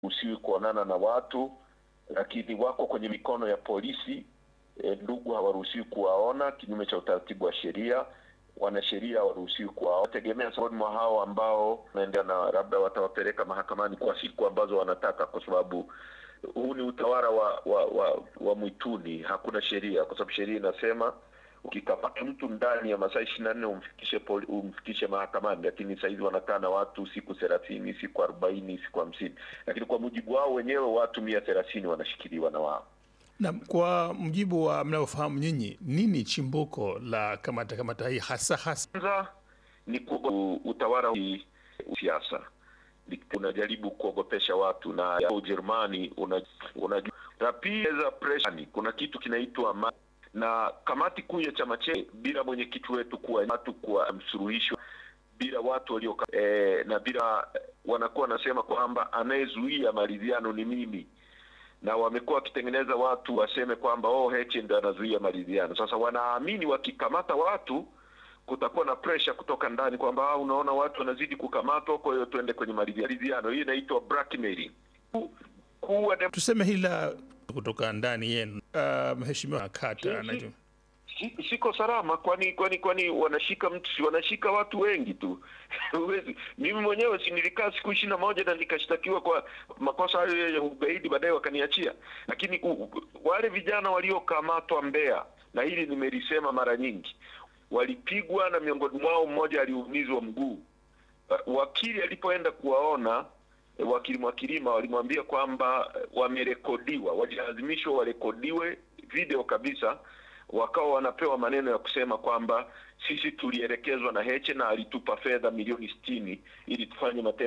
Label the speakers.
Speaker 1: usiwi kuonana na watu, lakini wako kwenye mikono ya polisi. E, ndugu hawaruhusiwi kuwaona kinyume cha utaratibu wa sheria. Wanasheria hawaruhusiwi kuwaona. Tegemea miongoni mwa hao ambao naendea na labda watawapeleka mahakamani kwa siku ambazo wanataka, kwa sababu huu ni utawala wa wa, wa, wa mwituni. Hakuna sheria, kwa sababu sheria inasema ukikamata mtu ndani ya masaa ishirini na nne umfikishe poli, umfikishe mahakamani, lakini sahizi wanakaa na watu siku thelathini, siku arobaini, siku hamsini, lakini kwa mujibu wao wenyewe watu mia thelathini wanashikiliwa na wao.
Speaker 2: Na kwa mujibu wa mnavyofahamu nyinyi, nini chimbuko la kamata kamata hii hasa hasa?
Speaker 1: Kwanza ni ku- utawala wa siasa unajaribu kuogopesha watu, na ya Ujerumani unajua una, za pressure. Kuna kitu kinaitwa ma- na kamati kuu ya chama chetu bila mwenyekiti wetu kuwa watu kuwa msuluhisho bila watu walio eh, na bila wanakuwa wanasema kwamba anayezuia maridhiano ni mimi na wamekuwa wakitengeneza watu waseme kwamba oh, Heche ndo anazuia maridhiano. Sasa wanaamini wakikamata watu kutakuwa na pressure kutoka ndani kwamba ah, unaona watu wanazidi kukamatwa, kwa hiyo tuende kwenye maridhiano. Hii inaitwa blackmailing. Ku- kuwa dem-
Speaker 2: Tuseme hili la kutoka ndani yenu. Uh, mheshimiwa Kata anajua
Speaker 1: si- siko salama, kwani kwani kwani wanashika mtu si wanashika watu wengi tu Huwezi- mimi mwenyewe si nilikaa siku ishirini na moja na nikashtakiwa kwa makosa hayo ya ugaidi, baadaye wakaniachia. Lakini u, u, wale vijana waliokamatwa Mbeya, na hili nimelisema mara nyingi, walipigwa na miongoni mwao mmoja aliumizwa mguu. Uh, Wakili alipoenda kuwaona eh, wakili Mwakilima walimwambia kwamba eh, wamerekodiwa, walilazimishwa warekodiwe video kabisa wakawa wanapewa maneno ya kusema kwamba sisi tulielekezwa na Heche na alitupa fedha milioni sitini ili tufanye matendo